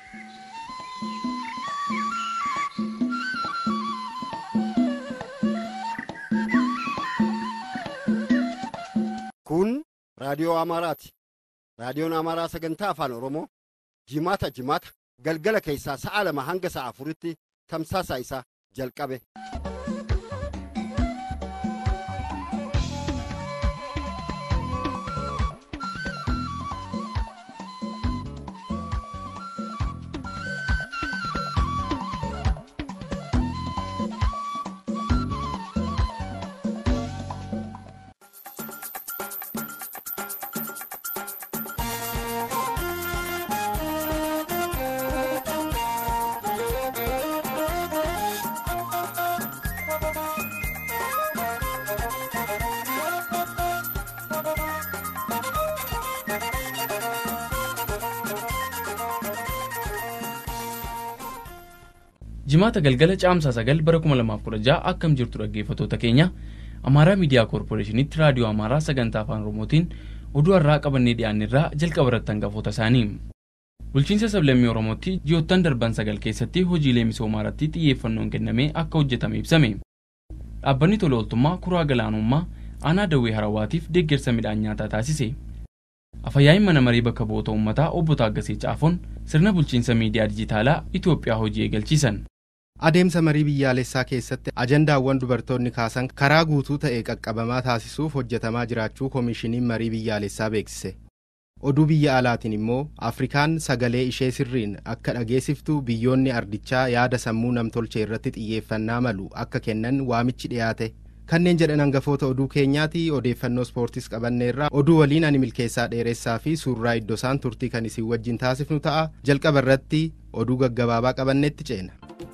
Kun raadiyoo Amaaraati. Raadiyoon Amaaraa sagantaa afaan Oromoo jimaata jimaata galgala keessaa sa'a lama hanga sa'a afuritti tamsaasa isaa jalqabe. jimaata galgala caamsaa sagal bara 2016 akkam jirtu dhaggeeffattoota keenya amaaraa miidiyaa koorporeeshinitti raadiyoo amaaraa sagantaa afaan oromootiin oduu har'aa qabannee dhiyaannirraa jalqaba irratti hangafoota isaanii bulchiinsa sablammii oromootti ji'oottan darban sagal keessatti hojiilee misoomaa irratti xiyyeeffannoon kennamee akka hojjetame ibsame dhaabbanni tola ooltummaa kuraa galaanummaa aanaa dawwee harawaatiif deeggarsa midhaan nyaataa taasise afayyaa'in mana marii bakka bu'oota uummataa obbo Taaggasee Caafoon sirna bulchiinsa miidiyaa dijitaalaa Itoophiyaa hojii eegalchiisan. Adeemsa marii biyyaalessaa keessatti ajandaawwan dubartoonni kaasan karaa guutuu ta'e qaqqabamaa taasisuuf hojjetamaa jiraachuu koomishiniin marii biyyaalessaa beeksise. Oduu biyya alaatiin immoo Afrikaan sagalee ishee sirriin akka dhageessiftu biyyoonni ardichaa yaada sammuu namtolchee irratti xiyyeeffannaa malu akka kennan waamichi dhiyaate. Kanneen jedhan hangafoota oduu keenyaati odeeffannoo ispoortiis qabanneerra oduu waliin ani milkeessaa dheeressaa fi suurraa iddoo isaan turtii kan isin wajjin taasifnu ta'a jalqaba irratti oduu gaggabaabaa qabanneetti ceena.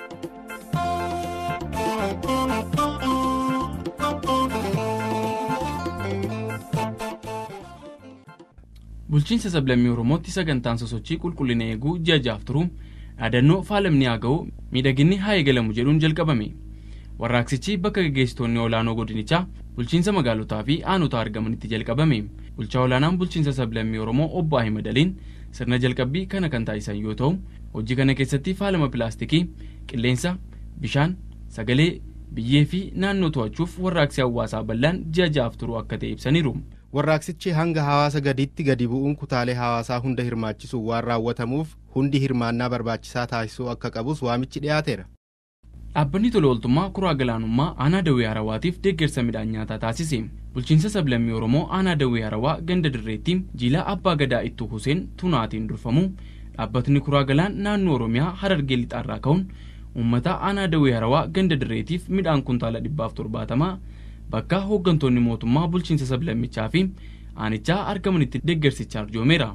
bulchiinsa sablammii oromootti sagantaan sosochii qulqullina eeguu ji'a jaaf turu dhaadannoo faalamni haa ga'u miidhaginni haa eegalamu jedhuun jalqabame warraaqsichi bakka gaggeessitoonni olaanoo godinichaa bulchiinsa magaalotaa fi aanotaa argamanitti jalqabame bulchaa olaanaan bulchiinsa sablammii oromoo obbo ahimad aliin sirna jalqabbii kana kan taasisan yoo ta'u hojii kana keessatti faalama pilaastikii qilleensa bishaan sagalee biyyee fi naannoo to'achuuf warraaqsi hawaasaa bal'aan ji'a ja'aaf turu akka ta'e ibsaniiru. Warraaqsichi hanga hawaasa gadiitti gadi bu'uun kutaalee hawaasaa hunda hirmaachisuun waan raawwatamuuf hundi hirmaannaa barbaachisaa taasisuu akka qabus waamichi dhiyaateera. Dhaabbanni tola ooltummaa kuraa galaanummaa aanaa dawwee harawaatiif deeggarsa midhaan nyaataa taasise. Bulchiinsa sablammii Oromoo aanaa dawwee harawaa ganda dirreetti jiilaa abbaa gadaa ittuu Huseen Tunaatiin durfamu dhaabbatni kuraa galaan naannoo Oromiyaa harargee lixaarraa ka'uun uummata aanaa dawwee harawaa ganda dirreetiif midhaan kuntaala dhibbaaf torbaatamaa bakka hooggantoonni mootummaa bulchiinsa sablammichaa fi aanichaa argamanitti deeggarsicha arjoomeera.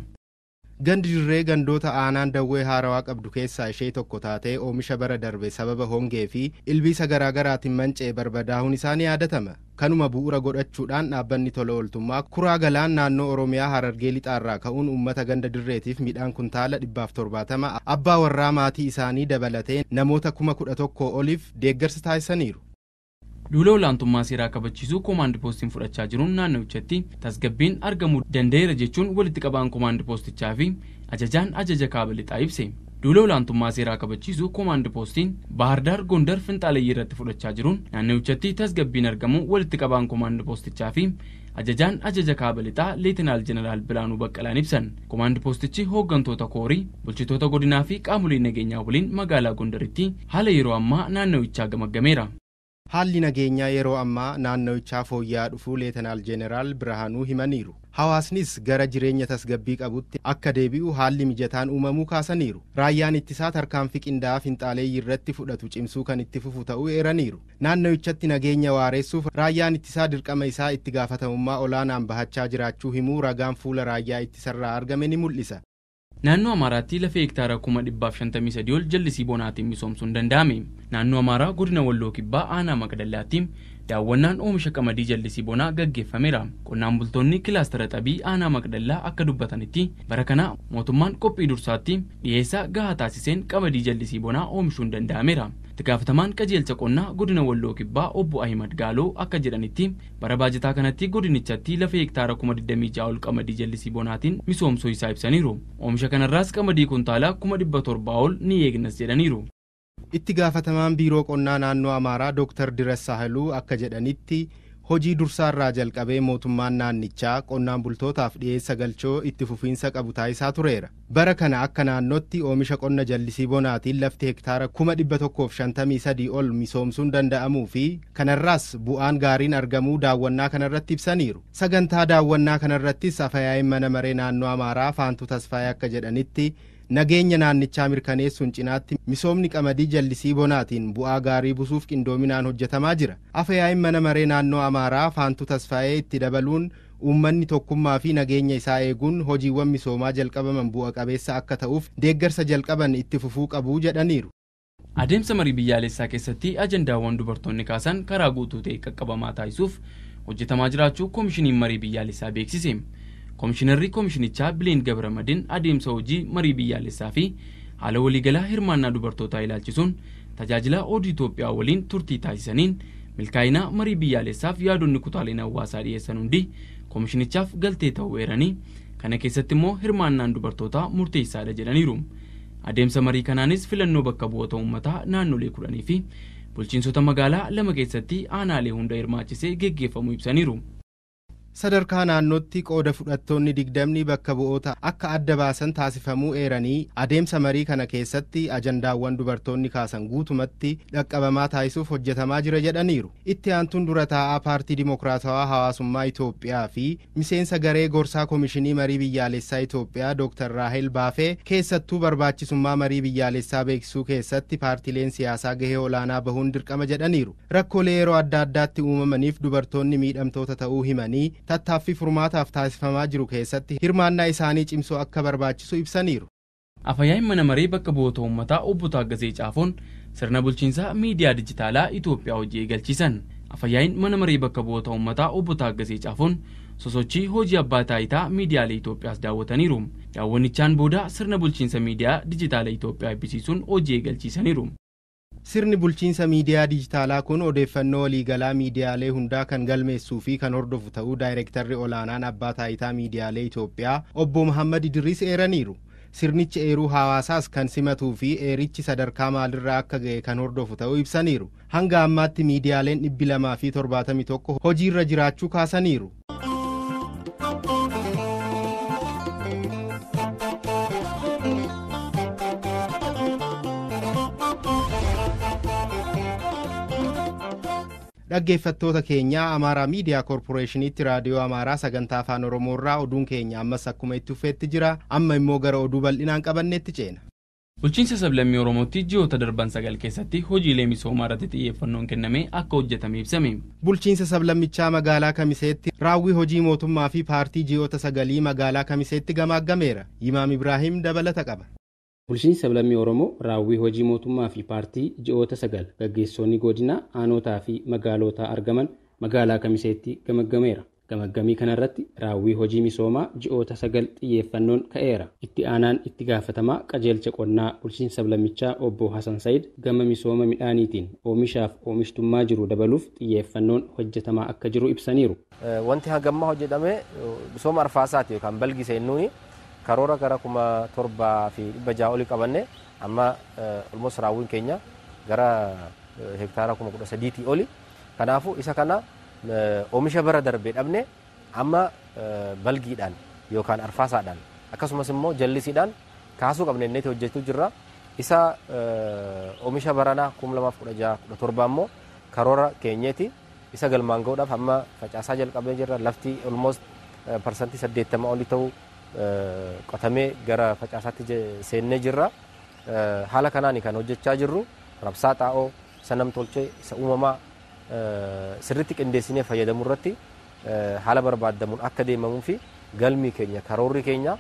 Gandi dirree gandoota aanaan dawwee haarawaa qabdu keessaa ishee tokko taatee oomisha bara darbe sababa hongee fi ilbiisa garaagaraatiin manca'ee barbadaa'uun isaa ni yaadatama. Kanuma bu'uura godhachuudhaan dhaabbanni tola ooltummaa kuraa galaan naannoo Oromiyaa harargee lixaarraa ka'uun uummata ganda dirreetiif midhaan kuntaala dhibbaaf torbaatama abbaa warraa maatii isaanii dabalatee namoota kuma kudha tokkoo oliif deeggarsa taasisaniiru. duula olaantummaa seeraa kabachiisuu koomaandi poostiin fudhachaa jiruun naannichatti tasgabbiin argamuu danda'eera jechuun walitti qabaan koomaandi poostichaa fi ajajaan ajaja kaaba lixaa ibse duula olaantummaa seeraa kabachiisuu koomaandi poostiin bahardaar gondar finxaaleyyii irratti fudhachaa jiruun naannichatti tasgabbiin argamuu walitti qabaan koomaandi poostichaa fi ajajaan ajaja kaaba lixaa leetinaal jeneraal bilaanuu baqqalaan ibsan koomaandi poostichi hooggantoota koorii bulchitoota godinaa fi qaamolee nageenyaa waliin magaalaa gondaritti haala yeroo ammaa naannawichaa gamaggameera. Haalli nageenyaa yeroo ammaa naannawichaa fooyya'aa dhufuu leetanaal jeeneraal Birhaanuu himaniiru. Hawaasnis gara jireenya tasgabbii qabutti akka deebi'u haalli mijataan uumamuu kaasaniiru. Raayyaan ittisaa tarkaanfii qindaa'aa finxaaleeyyii irratti fudhatu cimsuu kan itti fufu ta'uu eeraniiru. Naannawichatti nageenya waareessuuf raayyaan ittisaa dirqama isaa itti gaafatamummaa olaanaan bahachaa jiraachuu himuu ragaan fuula raayyaa ittisarraa argame ni mul'isa. Naannoo Amaaraatti lafa hektaara kuma dhibbaaf shantamii sadii ol jallisii bonaatiin misoomsuun danda'ame. Naannoo Amaaraa godina Walloo Kibbaa aanaa Maqdallaatti daawwannaan oomisha qamadii jallisii bonaa gaggeeffameera. Qonnaan bultoonni kilaastara xabii aanaa Maqdallaa akka dubbatanitti bara kana mootummaan qophii dursaatti dhiyeessaa gahaa taasiseen qamadii jallisii bonaa oomishuun danda'ameera. itti gaafatamaan qajeelcha qonnaa godina walloo kibbaa obbo ahimad gaaloo akka jedhanitti bara baajataa kanatti godinichatti lafa hektaara kuma 26 ol qamadii jallisii bonaatiin misoomsuu isaa ibsaniiru oomisha kanarraas qamadii kuntaalaa kuma 700 ol ni eegnas jedhaniiru. itti gaafatamaan biiroo qonnaa naannoo amaaraa dooktar diras saahiluu akka jedhanitti hojii dursaarraa jalqabee mootummaan naannichaa qonnaan bultootaaf dhiyeessa galchoo itti fufiinsa qabu taasisaa tureera bara kana akka naannootti oomisha qonna jallisii bonaatiin lafti hektaara kuma dhibba tokkoof shantamii sadii ol misoomsuun danda'amuu fi kanarraas bu'aan gaariin argamuu daawwannaa kanarratti ibsaniiru sagantaa daawwannaa kanarrattis afayaa'iin mana maree naannoo amaaraa faantu tasfaayee akka jedhanitti nageenya naannichaa mirkaneessuun cinaatti misoomni qamadii jallisii bonaatiin bu'aa gaarii buusuuf qindoominaan hojjetamaa jira afayaa'iin mana maree naannoo amaaraa faantu tasfaayee itti dabaluun uummanni tokkummaa fi nageenya isaa eeguun hojiiwwan misoomaa jalqabaman bu'a qabeessa akka ta'uuf deeggarsa jalqaban itti fufuu qabuu jedhaniiru. adeemsa marii biyyaalessaa keessatti ajandaawwan dubartoonni kaasan karaa guutuu ta'e qaqqabamaa taasisuuf hojjetamaa jiraachuu koomishiniin marii biyyaalessaa beeksise. koomishinarri koomishinichaa bileen gabramadin adeemsa hojii marii biyyaalessaa fi haala waliigalaa hirmaannaa dubartootaa ilaalchisuun tajaajila oduu Itoophiyaa waliin turtii taasisaniin milkaa'inaa marii biyyaalessaaf yaadonni kutaaleen hawaasaa dhiyeessan hundi koomishinichaaf galtee ta'uu eeranii kana keessatti immoo hirmaannaan dubartootaa murteessaadha jedhaniiru adeemsa marii kanaanis filannoo bakka bu'oota uummataa naannolee kudhanii fi bulchiinsota magaalaa lama keessatti aanaalee hunda hirmaachisee geggeeffamuu ibsaniiru. sadarkaa naannootti qooda fudhattoonni digdamni bakka bu'oota akka adda baasan taasifamuu eeranii adeemsa marii kana keessatti ajandaawwan dubartoonni kaasan guutumatti dhaqqabamaa taasisuuf hojjetamaa jira jedhaniiru itti aantuun dura taa'aa paartii dimokiraatawaa hawaasummaa itoophiyaa fi miseensa garee gorsaa koomishinii marii biyyaalessaa itoophiyaa dooktar raahel baafee keessattuu barbaachisummaa marii biyyaalessaa beeksisuu keessatti paartileen siyaasaa gahee olaanaa bahuun dirqama jedhaniiru rakkoolee yeroo adda addaatti uumamaniif dubartoonni miidhamtoota ta'uu himanii tattaaffii furmaataaf taasifamaa jiru keessatti hirmaannaa isaanii cimsuu akka barbaachisu ibsaniiru. Afayyaa'in mana maree bakka bu'oota uummataa obbo Taaggasee Caafoon sirna bulchiinsaa miidiyaa dijitaalaa Itoophiyaa hojii eegalchiisan. Afayyaa'in mana maree bakka bu'oota uummataa obbo Taaggasee Caafoon sosochii hojii abbaa taayitaa miidiyaalee Itoophiyaas daawwataniiru. Daawwannichaan booda sirna bulchiinsa miidiyaa dijitaalaa Itoophiyaa eebbisiisuun hojii eegalchiisaniiru. sirni bulchiinsa miidiyaa dijitaalaa kun odeeffannoo waliigalaa miidiyaalee hundaa kan galmeessuu fi kan hordofu ta'uu daayirektarri olaanaan abbaa taayitaa miidiyaalee Itoophiyaa obbo Muhammad Idris eeraniiru. Sirnichi eeruu hawaasaas kan simatuu fi eerichi sadarkaa maalirraa akka ga'e kan hordofu ta'uu ibsaniiru. Hanga ammaatti miidiyaaleen dhibbi lamaa fi torbaatamii tokko hojiirra jiraachuu kaasaniiru. dhaggeeffattoota keenyaa amaaraa miidiyaa koorporeeshiniitti raadiyoo amaaraa sagantaa afaan oromoorraa oduun keenya ammas akkuma itti fufeetti jira amma immoo gara oduu bal'inaan qabanneetti ceena. bulchiinsa sablammii oromootti ji'oota darban sagal keessatti hojiilee misoomaa irratti xiyyeeffannoon kennamee akka hojjetame ibsame. bulchiinsa sablammichaa magaalaa kamiseetti raawwii hojii mootummaa fi paartii ji'oota sagalii magaalaa kamiseetti gamaaggameera yimaam ibraahim dabalata qaba. bulchiinsi sablammii oromoo raawwii hojii mootummaa fi paartii ji'oota sagal gaggeessonni godina aanotaa fi magaalotaa argaman magaalaa kamiseetti gamaggameera gamaggamii kanarratti raawwii hojii misoomaa ji'oota sagal xiyyeeffannoon ka'eera itti aanaan itti gaafatamaa qajeelcha qonnaa bulchiinsa sablammichaa obbo hasan sayid gama misooma midhaaniitiin oomishaaf oomishtummaa jiru dabaluuf xiyyeeffannoon hojjetamaa akka jiru ibsaniiru. wanti hangammaa hojjetame misooma arfaasaati yookaan balgise nuuni karoora gara kuma torbaa fi dhibba ja'a olii qabanne amma olmos raawwiin keenya gara hektaara kuma kudha sadiitii oli kanaafuu isa kana oomisha bara darbee dhabne amma balgiidhaan yookaan arfaasaadhaan akkasumas immoo jallisiidhaan kaasuu qabne inneeti hojjechuu jirra isa oomisha baranaa kuma lamaaf kudha ja'a kudha torbaa immoo karoora keenyeeti isa galmaan ga'uudhaaf amma facaasaa jalqabee jirra lafti olmost parsantii saddeettama olii ta'uu qotamee gara facaasaatti seennee jirra. Haala kanaan kan hojjechaa jirru rabsaa xaa'oo isa namtolchee isa uumamaa sirriitti qindeessinee fayyadamuu irratti haala barbaadamuun akka deemamuu fi galmii keenya karoorri keenya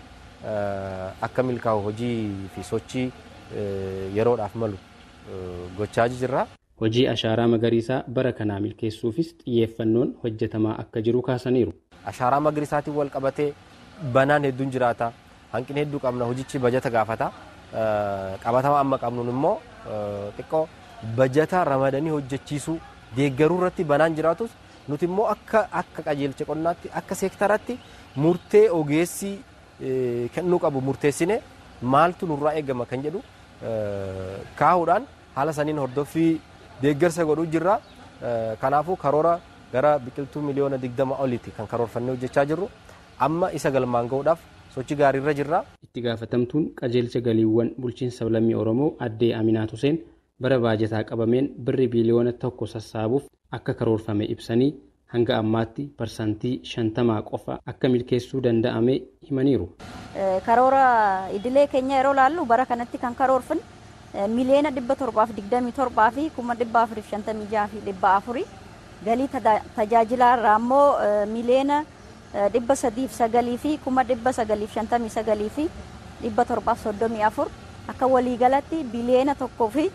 akka milkaa'u hojii fi sochii yeroodhaaf malu gochaa jirra. Hojii ashaaraa magariisaa bara kanaa milkeessuufis xiyyeeffannoon hojjetamaa akka jiru kaasaniiru. Ashaaraa magariisaatiin wal qabatee banaan hedduun jiraata hanqina hedduu qabna hojichi bajata gaafata qabatama amma qabnuun immoo xiqqoo bajataa ramadanii hojjechiisuu deeggaruu irratti banaan jiraatus nuti immoo akka akka qajeelcha qonnaatti akka seektaratti murtee ogeessi kennuu qabu murteessine maaltu nurraa eegama kan jedhu kaahuudhaan haala saniin hordoffii deeggarsa godhuu jirra. Kanaafuu karoora gara biqiltuu miliyoona digdama olitti kan karoorfannee hojjechaa jirru amma isa galmaan gahuudhaaf sochii gaariirra jirra. Itti gaafatamtuun qajeelcha galiiwwan bulchiinsa lammii Oromoo addee Aminaat Huseen bara baajataa qabameen birri biiliyoona tokko sassaabuuf akka karoorfame ibsanii hanga ammaatti parsantii shantamaa qofa akka milkeessuu danda'ame himaniiru. Karoora idilee keenya yeroo laallu bara kanatti kan karoorfin miliyoona dhibba torbaaf digdamii torbaa fi kuma dhibba afuriif shantamii jaha fi dhibba afurii galii tajaajilaa irraa immoo miliyoona dhibba sadiif sagalii fi kuma dhibba sagaliif shantamii sagalii fi dhibba torbaaf soddomii afur akka waliigalatti biliyoona tokkoo fi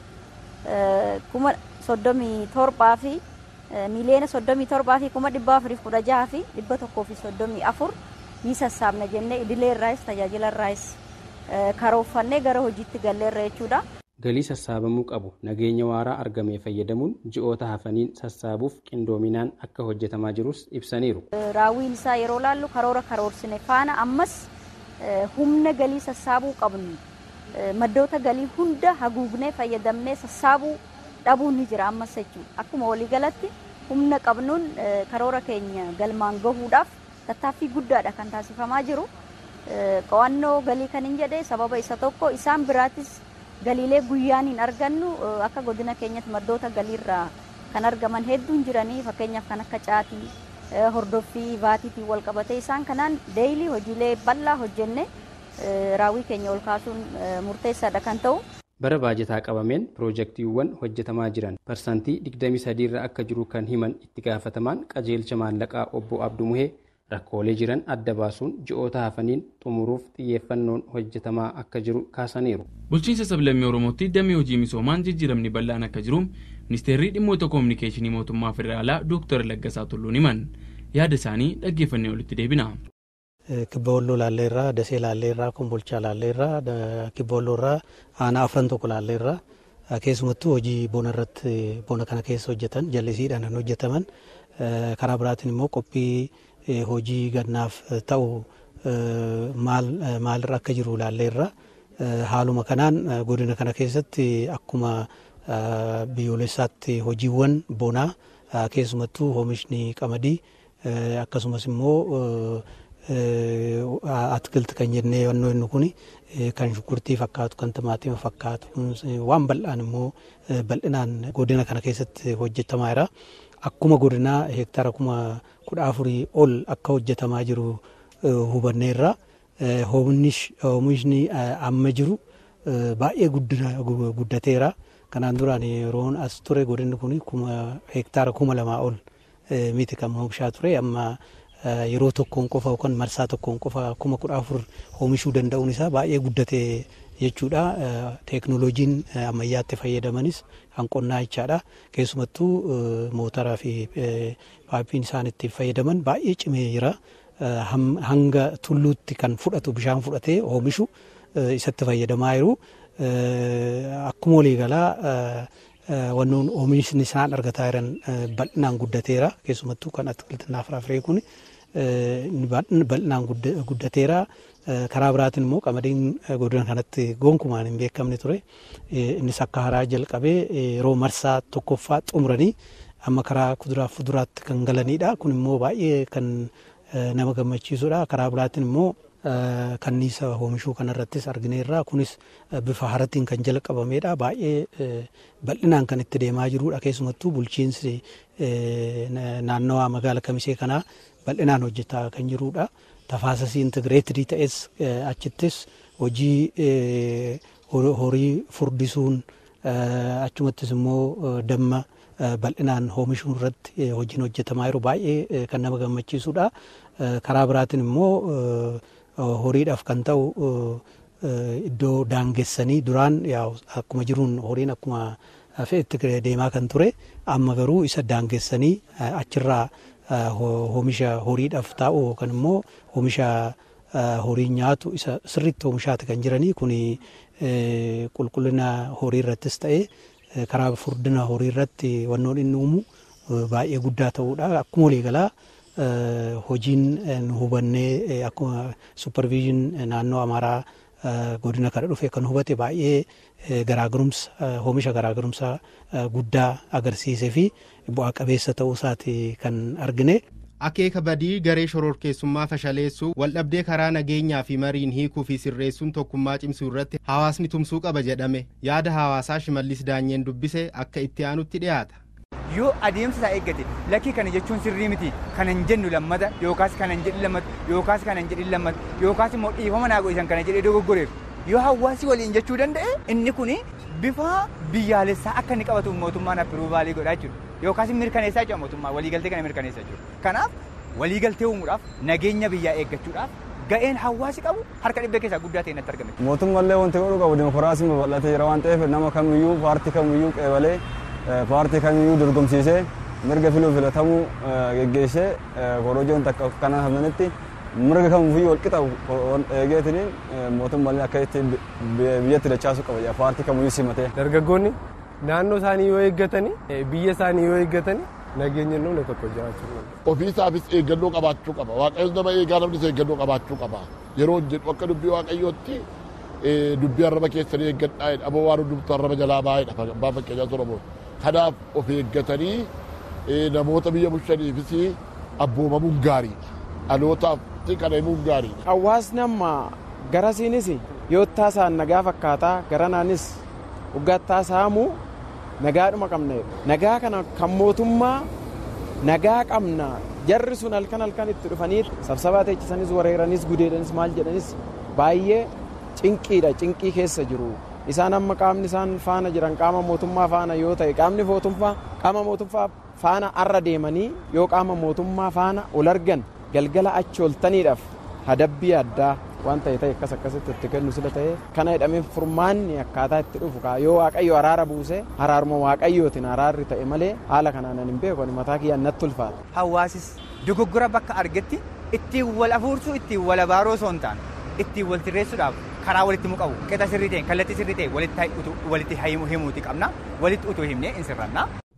kuma soddomii torbaa fi miliyoona soddomii torbaa fi kuma dhibba afuriif kudha jaha fi dhibba tokkoo fi soddomii afur ni sassaabna jennee idilee irraayis tajaajila irraayis karoorfannee gara hojiitti galleerra jechuudha. Galii sassaabamuu qabu nageenya waaraa argamee fayyadamuun ji'oota hafaniin sassaabuuf qindoominaan akka hojjetamaa jirus ibsaniiru. Raawwiin isaa yeroo laallu karoora karoorsine faana ammas humna galii sassaabuu qabnu maddoota galii hunda haguugnee fayyadamnee sassaabuu dhabuun ni jira ammas jechuudha. Akkuma waliigalatti humna qabnuun karoora keenya galmaan gahuudhaaf tattaaffii guddaadha kan taasifamaa jiru. Qo'annoo galii kan hin jedhee sababa isa tokko isaan biraattis galiilee guyyaan hin argannu akka godina keenyatti maddoota galiirraa kan argaman hedduun jiranii fakkeenyaaf kan akka caatii hordoffii vaatiitiin wal qabatee isaan kanaan deeyilii hojiilee bal'aa hojjenne raawwii keenya ol kaasuun murteessaadha kan ta'u. Bara baajataa qabameen piroojeektiiwwan hojjetamaa jiran parsantii 23 irra akka jiru kan himan itti gaafatamaan qajeelcha maallaqaa obbo Abduu Muhee rakkoolee jiran adda baasuun ji'oota hafaniin xumuruuf xiyyeeffannoon hojjetamaa akka jiru kaasaniiru. Bulchiinsa sablammii Oromootti damee hojii misoomaan jijjiiramni bal'aan akka jiru ministeerri dhimmoota koominikeeshinii mootummaa federaalaa Dooktar Laggasaa Tulluun himan yaada isaanii dhaggeeffannee olitti deebina. Kibba Walloo Laalleerraa, Dasee Laalleerraa, Kombolchaa Laalleerraa, Kibba Walloorraa, Aanaa Afran tokko Laalleerraa keessumattuu hojii bona irratti bona kana keessa hojjetan jallisiidhaan kan hojjetaman karaa biraatiin immoo qophii hojii gannaaf ta'u maalirra akka jiru laalleerra haaluma kanaan godina kana keessatti akkuma biyyoolessaatti hojiiwwan bonaa keessumattuu oomishni qamadii akkasumas immoo atkilti kan jennee yannoo inni kun kan shunkurtii fakkaatu kan timaatima fakkaatu waan bal'aan immoo bal'inaan godina kana keessatti hojjetamaa jira. Akkuma godinaa heektaara kuma kudha afurii ol akka hojjetamaa jiru hubanneerra. Oomishni amma jiru baay'ee guddateera. Kanaan duraan yeroon as ture godinni kun heektaara kuma lamaa ol miti kan oomishaa ture amma yeroo tokkoon qofa yookaan marsaa tokkoon qofa kuma kudha afur oomishuu danda'uun isaa baay'ee guddate jechuudha. Teeknooloojiin ammayyaatti fayyadamanis kan qonnaa jechaadha. Keessumattuu mootaraa fi paappiin isaan itti fayyadaman baay'ee cimee jira. Hanga tulluutti kan fudhatu bishaan fudhatee oomishu isatti fayyadamaa jiru. Akkuma waliigalaa wannoon oomishni isaan argataa jiran bal'inaan guddateera. Keessumattuu kan atkiltinaa firaafiree kun bal'inaan guddateera. Karaa biraatiin immoo qamadiin godina kanatti gonkumaan hin beekamne ture. Innis akka haraa jalqabee yeroo marsaa tokkoffaa xumuranii amma karaa kuduraa fi fuduraatti kan galanidha. Kun immoo baay'ee kan nama gammachiisudha. Karaa biraatiin immoo kanniisa oomishuu kanarrattis argineerra. Kunis bifa haratiin kan jalqabamedha. Baay'ee bal'inaan kan itti deemaa jirudha. Keessumattuu bulchiinsi naannawaa magaala kamisee kanaa bal'inaan hojjetaa kan jirudha. Tafaasasii intigireetidii ta'es achittis hojii horii furdisuun achumattis immoo damma bal'inaan oomishuun irratti hojiin hojjetamaa jiru baay'ee kan nama gammachiisudha. Karaa biraatiin immoo horiidhaaf kan ta'u iddoo daangessanii duraan akkuma jiruun horiin akkuma fe'etti deemaa kan ture amma garuu isa daangessanii achirraa oomisha horiidhaaf ta'u yookaan immoo oomisha horii nyaatu isa sirriitti oomishaati kan jiranii kun qulqullina horii irrattis ta'e karaa furdina horii irratti wannoon inni uumu baay'ee guddaa ta'uudha. Akkuma waliigalaa hojiin nu hubannee akkuma supervision naannoo Amaaraa godina kana dhufe kan hubate baay'ee garaagarumsa oomisha garaagarumsa guddaa agarsiisee fi bu'aa qabeessa ta'uu isaati kan argine. Akeeka badii garee shororkeessummaa fashaleessuu waldhabdee karaa nageenyaa fi mariin hiikuu fi sirreessuun tokkummaa cimsuu irratti hawaasni tumsuu qaba jedhame yaada hawaasaa shimallis daanyeen dubbise akka itti aanutti dhiyaata. yoo adeemsa isaa eeggate lakkii kana jechuun sirrii miti kana hin jennu lammata yookaas kana hin jedhin lammata yookaas kana hin jedhin lammata yookaas immoo dhiifama naa godhisan kana jedhee dogoggoreef yoo hawaasi waliin jechuu danda'e inni kun bifa biyyaalessaa akka inni qabatu mootummaan appiruuvaalii godhaa jiru yookaas mirkaneessaa jira mootummaa waliigaltee kana mirkaneessaa jiru kanaaf waliigaltee uumuudhaaf nageenya biyyaa eeggachuudhaaf ga'een hawaasi qabu harka dhibbee keessaa guddaa ta'e natti argame. Mootummallee wanti godhu qabu dimokiraasiin babal'atee jira waan ta'eef nama kamiyyuu paartii kamiyyuu qeebalee paartii kamiyyuu dorgomsiisee mirga filuu filatamuu geggeessee korojoon takka kana hafnanitti mirga kamiyyuu wal qixa eegeetiniin mootummallee akka itti biyyatti dachaasuu qaba paartii kamiyyuu simatee. Dargaggoonni naannoo isaanii yoo eeggatanii biyya isaanii yoo eeggatanii nageenya namni tokko jiraachuu danda'u. Ofiisaafis eeggannoo qabaachuu qaba. Waaqayyoon nama eegaa namnis eeggannoo qabaachuu qaba. Yeroo jedhu akka dubbii waaqayyootti dubbii arraba keessanii eeggadhaa jedha. Aboo waan hundumtu arraba jalaa baay'eedha. Abbaa fakkeenyaa Solomoon. Kanaaf of eeggatanii namoota biyya bulchaniifis abboomamuun gaariidha. Dhalootaaf kana himuun gaariidha. Hawaasni amma garasiinis yoo taasaan nagaa fakkaataa garanaanis waggaattaa saamuu nagaadhuma qabna nagaa kana kan mootummaa nagaa qabna jarri sun halkan halkan itti dhufanii sabsabaa teechisanis wareeranis gudeedanis maal jedhanis baay'ee cinqiidha cinqii keessa jiru isaan amma qaamni isaan faana jiran qaama mootummaa faana yoo ta'e qaamni mootummaa qaama mootummaa faana arra deemanii yoo qaama mootummaa faana ol argan galgala achi oltaniidhaaf hadabbii addaa waan ta'e ta'e akkas akkasitti itti kennu sila ta'e kana jedhamee furmaanni akkaataa itti dhufu kaa yoo waaqayyo araara buuse araaruma waaqayyootiin araarri ta'e malee haala kanaan hin beeku mataa kiyyaan natti ulfaata. Hawaasis dogoggora bakka argetti ittiin wal afuursuu ittiin wal abaaroo osoo hin taane ittiin wal sirreessuudhaaf karaa walitti mu qabu qixa sirrii ta'e kallattii sirrii ta'e walitti himuuti qabna walitti utuu himnee hin sirranna.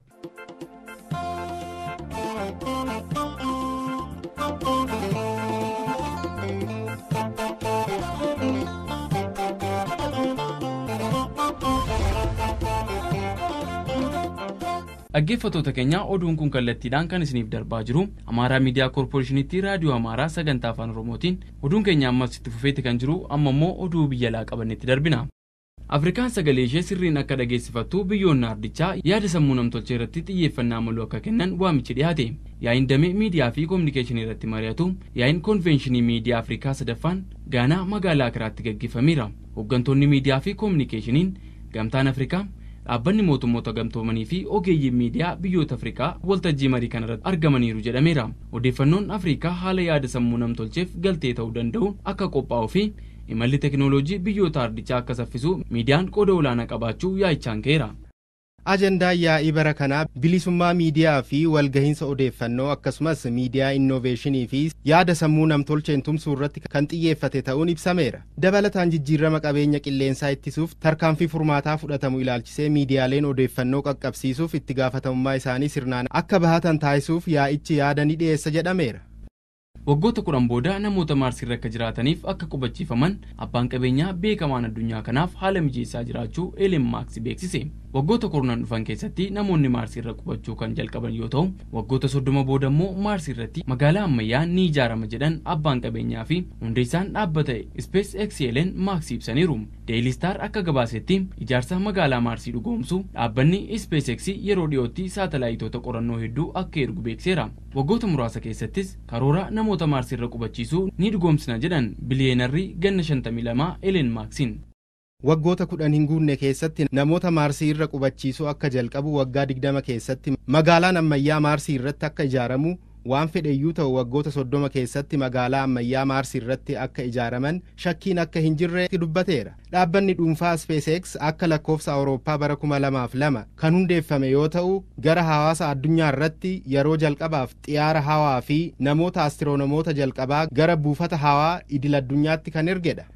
dhaggeeffattoota keenya oduun kun kallattiidhaan kan isiniif darbaa jiru amaaraa miidiyaa koorporeeshiniitti raadiyoo amaaraa sagantaa afaan oromootiin oduun keenya ammas itti fufeetti kan jiru amma immoo oduu biyya alaa qabannetti darbina. afrikaan sagalee ishee sirriin akka dhageessifattu biyyoonni ardichaa yaada sammuu namtolchee irratti xiyyeeffannaa malu akka kennan waamichi dhiyaate yaa'iin damee miidiyaa fi koominikeeshinii irratti mari'atu yaa'iin koonvenshinii miidiyaa afrikaa sadaffaan gaanaa magaalaa akiraatti gaggeeffameera hooggantoonni miidiyaa fi koominikeeshiniin gamtaan afrikaa dhaabbanni mootummoota gamtoomanii fi ogeeyyiin miidiyaa biyyoota afrikaa waltajjii marii kanarratti argamaniiru jedhameera odeeffannoon afrikaa haala yaada sammuu namtolcheef galtee ta'uu danda'u akka qophaa'uu fi imalli teknooloojii biyyoota ardichaa akka saffisu miidiyaan qooda olaanaa qabaachuu yaa'ichaan ka'eera. ajandaan yaa'ii bara kanaa bilisummaa miidiyaa fi walgahiinsa odeeffannoo akkasumas miidiyaa innoveeshinii fi yaada sammuu namtolcheen tumsuu irratti kan xiyyeeffate ta'uun ibsameera dabalataan jijjiirama qabeenya qilleensaa ittisuuf tarkaanfii furmaataa fudhatamu ilaalchisee miidiyaaleen odeeffannoo qaqqabsiisuuf itti gaafatamummaa isaanii sirnaan akka bahatan taasisuuf yaa'ichi yaada ni dhiyeessa jedhameera. waggoota kudhan booda namoota maarsiirra akka jiraataniif akka qubachiifaman abbaan qabeenyaa beekamaan addunyaa kanaaf haala mijeessaa jiraachuu eelen maaks beeksise waggoota kurnan dhufan keessatti namoonni maarsiirra qubachuu kan jalqaban yoo ta'u waggoota soddoma booda immoo maarsiirratti magaalaa ammayyaa ni ijaarama jedhan abbaan qabeenyaa fi hundeessaan dhaabbata space x eelen maaks ibsaniiru deelistaar akka gabaasetti ijaarsa magaalaa maarsii dhugoomsu dhaabbanni space x yeroo dhiyootti saatalaayitoota qorannoo hedduu akka ergu beekseera waggoota muraasa keessattis karoora namoota maarsiirra qubachiisuu ni dhugoomsina jedhan biliyeenarri ganna 52 eleen maaksiin. waggoota kudhan hin guunne keessatti namoota maarsii irra qubachiisuu akka jalqabu waggaa digdama keessatti magaalaan ammayyaa maarsii irratti akka ijaaramu waan fedheyyuu ta'u waggoota soddoma keessatti magaalaa ammayyaa maarsii irratti akka ijaaraman shakkiin akka hin jirre dubbateera dhaabbanni dhuunfaa speesex akka lakkoofsa awurooppaa bara 2002 kan hundeeffame yoo ta'u gara hawaasa addunyaa irratti yeroo jalqabaaf xiyyaara hawaa fi namoota astiroonomoota jalqabaa gara buufata hawaa idil addunyaatti kan ergedha.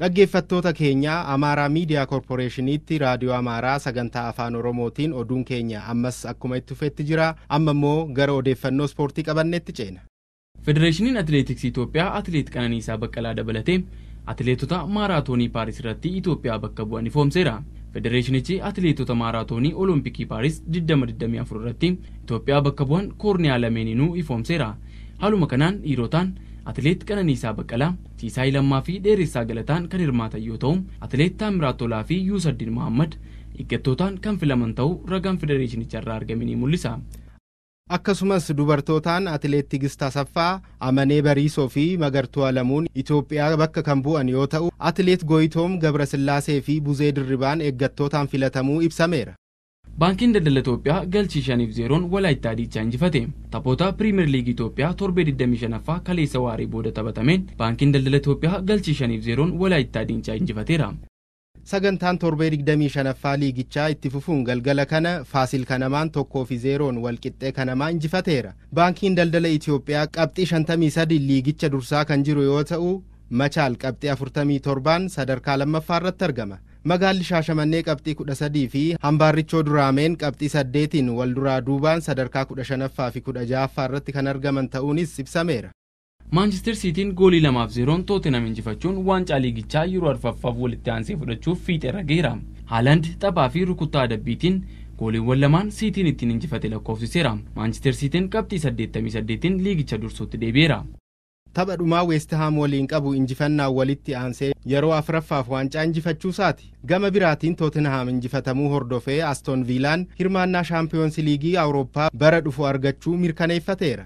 dhaggeeffattoota keenya amaaraa miidiyaa koorporeeshiniitti raadiyoo amaaraa sagantaa afaan oromootiin oduun keenya ammas akkuma itti fufetti jira amma immoo gara odeeffannoo ispoortii qabanneetti ceena. federeeshiniin atileetiksii itoophiyaa atileet qananiisaa baqqalaa dabalatee atileetota maaraatoonii paaris irratti itoophiyaa bakka bu'an ifoomseera. federeeshinichi atileetota maaraatoonii olompikii paaris 2024 irratti itoophiyaa bakka bu'an koorniyaa lameeninuu ifoomseera. haaluma kanaan dhiirotaan atileet qananiisaa baqqalaa siisaay lammaa fi dheeressaa galataan kan hirmaatan yoo ta'u atileet taamiraat tolaa fi yuusaddin mahammad eeggattootaan kan filaman ta'uu ragaan federeeshinicharraa argame ni mul'isa. akkasumas dubartootaan atileet Tigist Asaffaa Amanee Bariisoo fi Magartuu Alamuun Itoophiyaa bakka kan bu'an yoo ta'u atileet Gooyitoom Gabrasillaasee fi Buzee Dirribaan eeggattootaan filatamuu ibsameera. baankiin daldala Itoophiyaa galchii shaniif zeeroon walaayittaa diichaa injifate taphoota piriimeer liigii Itoophiyaa torbee 25ffaa kaleessa waaree booda taphatameen baankiin daldala Itoophiyaa galchii shaniif zeeroon walaayittaa diichaa injifateera. sagantaan torbee 25ffaa liigichaa itti fufuun galgala kana faasil kanamaan tokkoo fi zeeroon walqixxee kanamaa injifateera baankiin daldala itiyoophiyaa qabxii 53 liigicha dursaa kan jiru yoo ta'u machaal qabxii 47 sadarkaa lammaffaa irratti argama magaalli shaashamannee qabxii 13 fi hambaarrichoo duraameen qabxii 8tiin wal duraa duubaan sadarkaa 15ffaa fi 16ffaa irratti kan argaman ta'uunis ibsameera maanchister siitiin goolii lamaaf zeeroon tootenam injifachuun waancaa liigichaa yeroo arfaffaaf walitti aansee fudhachuuf fiixeerra geera haaland taphaa fi rukuttaa adabbiitiin gooliiwwan lamaan siitiin ittiin injifate lakkoofsiseera maanchister siitiin qabxii 88tiin liigicha dursuutti deebi'eera. tapha dhumaa weestihaam waliin qabu injifannaa walitti aansee yeroo afuraffaaf waancaa injifachuusaati gama biraatiin tootenhaam injifatamuu hordofee astoon viilaan hirmaannaa shaampiyoonsi liigii awurooppaa bara dhufu argachuu mirkaneeffateera.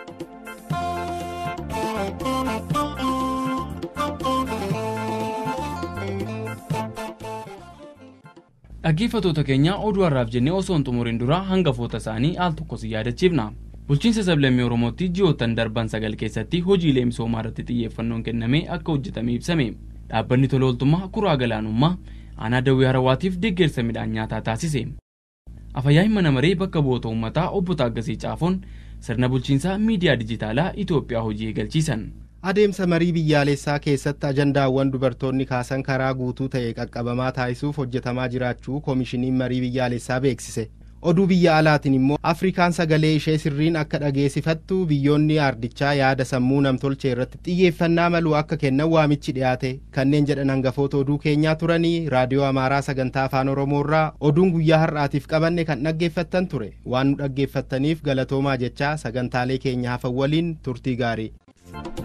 dhaggeeffatoota keenya oduu har'aaf jennee osoo hin xumuriin dura hangafoota isaanii al tokko si yaadachiifna. bulchiinsa sablammii oromootti ji'oottan darban sagal keessatti hojiilee misoomaa irratti xiyyeeffannoon kennamee akka hojjetame ibsame dhaabbanni tola ooltummaa kuraa galaanummaa aanaa dawwee harawaatiif deeggarsa midhaan nyaataa taasise afayyaa'in mana maree bakka bu'oota uummataa obbo Taaggasii Caafoon sirna bulchiinsaa miidiyaa dijitaalaa Itoophiyaa hojii eegalchiisan. adeemsa marii biyyaalessaa keessatti ajandaawwan dubartoonni kaasan karaa guutuu ta'e qaqqabamaa taasisuuf hojjetamaa jiraachuu koomishiniin marii biyyaalessaa beeksise oduu biyya alaatiin immoo afrikaan sagalee ishee sirriin akka dhageessifattu biyyoonni aardichaa yaada sammuu namtolchee irratti xiyyeeffannaa malu akka kennan waamichi dhiyaate kanneen jedhan hangafoota oduu keenyaa turanii raadiyoo amaaraa sagantaa afaan oromoorraa oduun guyyaa har'aatiif qabanne kan dhaggeeffattan ture waan nu dhaggeeffattaniif galatoomaa jechaa sagantaalee keenya hafan waliin turtii gaarii.